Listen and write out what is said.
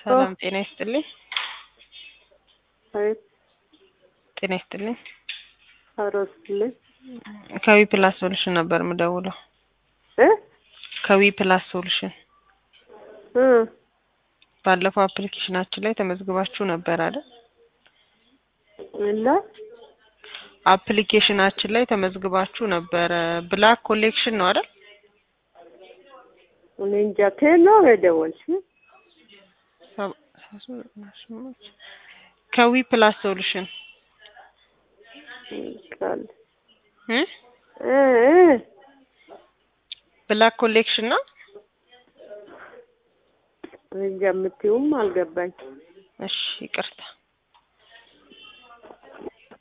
ሰላም ጤና ይስጥልኝ። አቤት ጤና ይስጥልኝ። አብረውስልኝ ከዊ ፕላስ ሶሉሽን ነበር የምደውለው። እ ከዊ ፕላስ ሶሉሽን እ ባለፈው አፕሊኬሽናችን ላይ ተመዝግባችሁ ነበር አይደል? እና አፕሊኬሽናችን ላይ ተመዝግባችሁ ነበረ። ብላክ ኮሌክሽን ነው አይደል? እኔ እንጃ ከየት ነው የደወልሽው? ሰባ- ስምንት ከዊ ፕላስ ሶሉሽን ቃል እ እ እ ብላክ ኮሌክሽን ነው። እኔ እንጃ የምትይውም አልገባኝ። እሺ ይቅርታ።